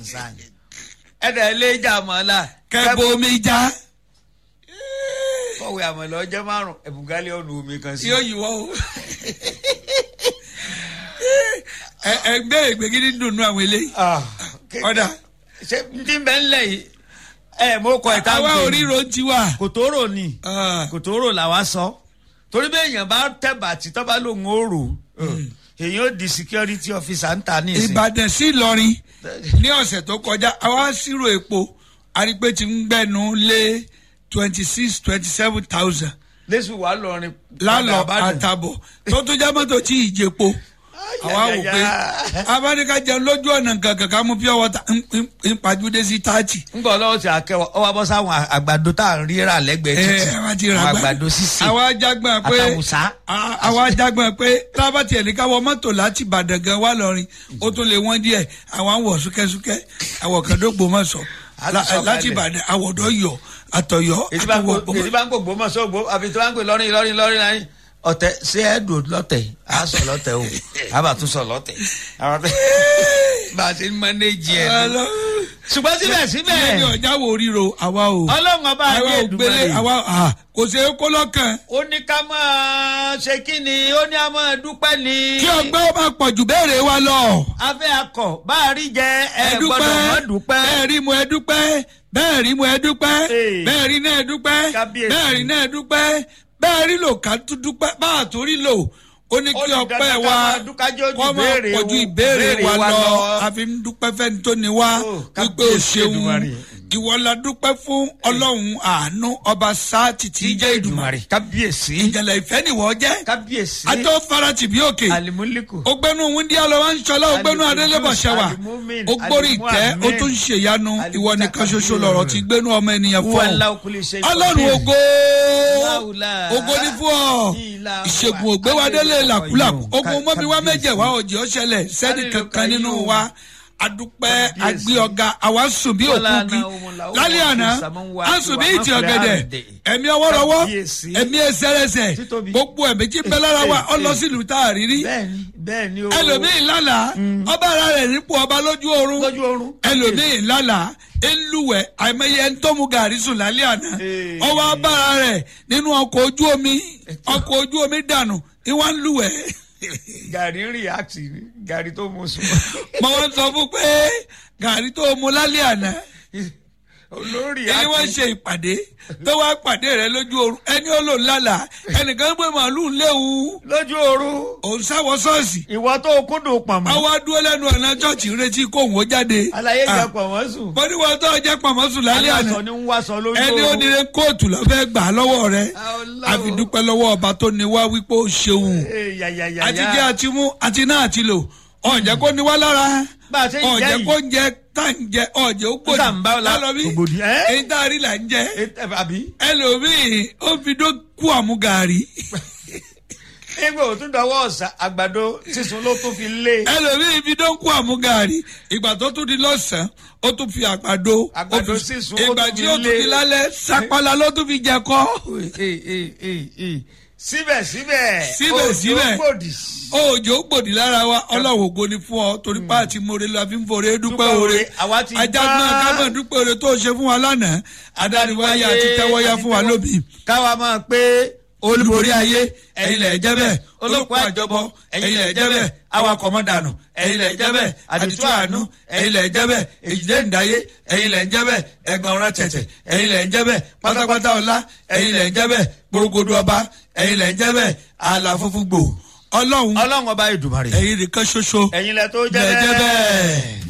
concern ẹ̀dá ilé ìjà àmọ́lá kẹ́bù omi já kọ̀wé àmọ́lá ọjọ́ márùn ẹ̀bùgálẹ̀ ọ̀nà omi kan sí. yóò yíwọ́ o. Ẹ- ẹgbẹ́ ìgbégídí dùnú àwọn eléyìí. ọ̀dà ṣé n ti bẹ́ẹ̀ ńlẹ̀ yìí ẹ̀ mo kọ ìta àwa oríro ti wà. kòtòrò ni Ah, kòtòrò làwa sọ torí bí èèyàn bá tẹ̀bà tí tọ́ba lòun ó rò èèyàn ó di security officer ń ta ní ìsìn. ìbàdàn sí ìlọrin ní ọ̀sẹ̀ tó kọjá àwa ṣírò epo arípé ti ń gbẹ̀nu lé twenty six twenty seven thousand lẹ́sùn wà lọ́rin. lálọ́ àtàbọ̀ tó tún já mọ́tò tí ì jẹpo àwa wò pé abáníká jẹun lójú ọ̀nà gàgà ká mú pure water ń- ń- ń pàjúdé sí thirty. ń bọ̀ lọ́wọ́ tí a kẹwọ́ ọ wá bọ́ sáwọn àgbàdo tá à ń ríra lẹ́gbẹ̀ẹ́ ẹ títì àwa ti rà àwọn gbà àgbàdo sísè àwa jágbọ́n pé àtàwùsá. a- àwa jágbọ́n pé tábàtì ẹ̀ní káwọ mọ́tò láti ìbàdàn gan wà lọ́rin ó tún lè wọ́n díẹ̀ àwọn wọ̀ súkẹ́súkẹ́ àwọ̀ kan tó gbòmọ̀ sọ A ti sọ láti kalẹ̀. ìbàdàn àwọ̀dọ̀ yọ àtọ̀yọ́ èyí bá ń àtọwọ̀ gbò èyí bá ń gbò gbòmọ̀ sọ gbò àfi tí wọ́n ń pè lọ́rin lọ́rin lọ́rin láyé ọ̀tẹ̀ ṣé ẹ dùn lọ́tẹ̀ á sọ lọ́tẹ̀ o á bà tún sọ lọ́tẹ̀ àwọn tẹ bá a ṣe ń mọ́nẹ́jì ẹ̀ nù. ṣùgbọ́n síbẹ̀síbẹ̀ síbẹ̀ ní ọjà wo ríro àwa o ọlọ́run ọba àwa ayé ò gbélé ìdúgbò àwa à, kò ṣe é kó lọ́kàn ó ní ká máa ṣe kí ni ó ní a máa dúpẹ́ ni. kí ọgbẹ́ ó máa pọ̀ jù béèrè wa lọ. afẹ́ akọ̀ bá a rí jẹ ẹ ẹ gbọ́dọ̀ mọ́ dúpẹ́. bẹ́ẹ̀ rí mu ẹ dúpẹ́ bẹ́ẹ̀ rí mu ẹ dúpẹ́ Ee. bẹ́ẹ̀ rí náà ẹ dúpẹ́ Kábíyèsí. bẹ́ẹ̀ rí náà ẹ dúpẹ́ bẹ́ẹ̀ rí lò ká tún dúpẹ́ bá a tún rí lò ó ní Ó kí ní ọpẹ́ dandan ká wa máa dúpẹ́ jẹ́ ojú kọ́ máa ìbéèrè pọ̀jù wo- ìbéèrè ìbéèrè wa wa lọ lọ. àfi ń dúpẹ́ fẹ́ni tó ní wá Ó, wípé o kábíyèsí ṣeun Èdùmàrè. ìwọ la dúpẹ́ fún ọlọ́run àánú ọba sáàtì tí í jẹ́ ìdùmarè kábíyèsí ìjẹ̀lẹ̀ ìfẹ́ nìwọ jẹ́ kábíyèsí àtọ́ farati bí òkè alimuliku ogbenu wúndíá lọ wá ń sọlá ogbenu Alimu adélébọ̀ Kudus, ṣẹwà Alimumin, ogbórí Alimu ìtẹ́ Amin, o tún ń ṣèyanu ìwọ nìkan ṣoṣo lọ̀rọ̀ tí gbénu ọmọ ènìyàn fún wàlá ọ okùnlé ṣe ọlọ́run ògo Láùlá. ògo ní fún ọ Ìlà ìṣègùn wà. ògbéwádélé làkúlàkú Ká- ogun mọ́mi wá kábíyèsí. méjẹ̀ wá òjì ọ̀ṣẹlẹ̀ sẹ́ni Kálílù kankan nínú Kayyum. wa adúpẹ́ Kábíyèsí. agbé ọ̀gá àwa sùn bí Wọ́lá òkú bí náà òun làwọn lálẹ́ wọ́n àná fi sàmúwá à ń sùn bí tiwa ìtì máa fẹ́ ọ̀gẹ̀dẹ̀ àrèdè. ẹ̀mí ọwọ́rọ́wọ́ Kábíyèsí. ẹ̀mí ẹsẹ̀rẹsẹ̀ Títóbi. gbogbo ẹ̀mí tí ń bẹ lára wa ọ lọ sílùú tá a rí rí bẹ́ẹ̀ni bẹ́ẹ̀ni o ẹlòmíì lálàá ọba ara rẹ̀ nípò ọba lójú oorun lójú oorun ẹlòmíì lálàá eluwẹ̀ àìmọye ẹni tó mu gàrí sùn lálẹ́ àná Ee. ọwọ́ abára rẹ̀ nínú ọkọ̀ ojú omi ọkọ̀ ojú omi dànù ìwà ń luwẹ̀ gàrí ń react ni gàrí tó mu sùn mọ wọn sọ fún pé gàrí tó mu lálẹ́ àná olórí ẹni wọ́n ṣe ìpàdé tó wá pàdé rẹ̀ lójú oorun ẹni ó lò lálàá ẹnìkan gbé màálù léwu lójú oorun òun sáwọ ṣọ́ọ̀ṣì ìwọ tó kúndùn pọ̀nmọ́ àwa dúró lẹ́nu ọ̀nà ṣọ́ọ̀ṣì ń retí kóhùn ó jáde àlàyé Ah. jẹ pọ̀nmọ́ sùn bọ́dí wọn tó jẹ́ pàmòsùn lálẹ́ àná aláṣọ ni ń wáṣọ lójú ẹni ó oorun nílé kóòtù lọ fẹ́ gbà á lọ́wọ́ rẹ̀ Ọlọ́run. àfi dúpẹ́ lọ́wọ́ ọba tó ní wá wípé ó ṣeun Ee, yàyàyàyà. àti jẹ́ àti mú àti náà àti lò ọ̀jẹ̀ kó ní wá lára Bá a ṣe ń jẹ ọ̀jẹ̀ yìí. kó ń jẹ tá ń jẹ ọ̀jẹ̀ ó gbòdì Nígbà ń bá ọ la- lálọ́ bí ògbòdì, ẹ́? èyí tá a rí là ń jẹ Eh, eh, àbí ẹlòmíì ó fi dó kú àmúgàrí nígbà òtún dọwọ́ ọ̀sà àgbàdo sísun ló tún fi lé ẹlòmíì fi dó kú àmúgàrí ìgbà tó tún di lọ́sàn-án ó tún fi àgbàdo ó Àgbàdo fi- sísun ó ìgbà tún tí fi ó tún lé. di lálẹ́ sapala ló tún fi jẹ kọ́. Eh, eh, eh, eh. síbẹ̀síbẹ̀ Síbẹ̀síbẹ̀. òjò gbòdì òjò gbòdì lára wa ọlọ́wọ́ ògo ni fún ọ torí pa àti more la fi ń fore dúpẹ́ Dúpẹ́ ore oore, àwa ti ajá gbá. náà kábọ̀ dúpẹ́ ore tó ṣe fún wa lánàá adániwáyé àti tẹ́wọ́yá fún wa lóbi káwa máa pé olúborí ayé ẹ̀yin lẹ̀ jẹ́ bẹ́ẹ̀ olóko àjọbọ ẹ̀yin lẹ̀ jẹ́ bẹ́ẹ̀ awakọ̀ mọ́ dànù ẹ̀yin lẹ̀ jẹ́ bẹ́ẹ̀ àdìtú àánú ẹ̀yin lẹ̀ jẹ́ bẹ́ẹ̀ èjìdé ǹdáyé ẹ̀yin lẹ̀ jẹ́ bẹ́ẹ̀ ẹgbọ̀n ọ̀rọ̀ tẹ̀tẹ̀ ẹ̀yin lẹ̀ jẹ́ bẹ́ẹ̀ pátápátá ọlá ẹ̀yin lẹ̀ jẹ́ bẹ́ẹ̀ gbòrògbòdò ọba ẹ̀yin lẹ̀ jẹ́ bẹ́ẹ̀ àlà funfun gbò ọlọ́run ọlọ́run ọba ìdùmarè ẹ̀yin nìkan ṣoṣo ẹ̀yin lẹ tó jẹ́ lẹ̀ jẹ́ bẹ́ẹ̀. bẹ́ẹ̀.